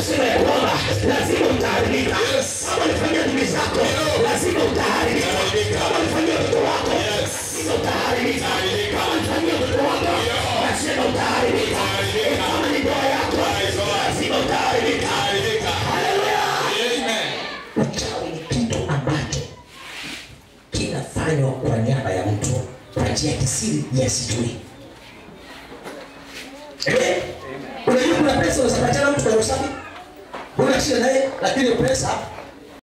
inasema ya kwamba lazima utaharibika. Kama ulifanyia ndugu zako, lazima utaharibika. Kama ulifanyia mtoto wako, lazima utaharibika. Kama ulifanyia mtoto wako, lazima utaharibika. Kama ni ndoa yako, lazima utaharibika. Haleluya! Uchawi ni kitu ambacho kinafanywa kwa niaba ya mtu kwa njia ya kisiri yasijui. Amen. Unajua kuna pesa unasapachana mtu kwa usafi, huna shida naye, lakini pesa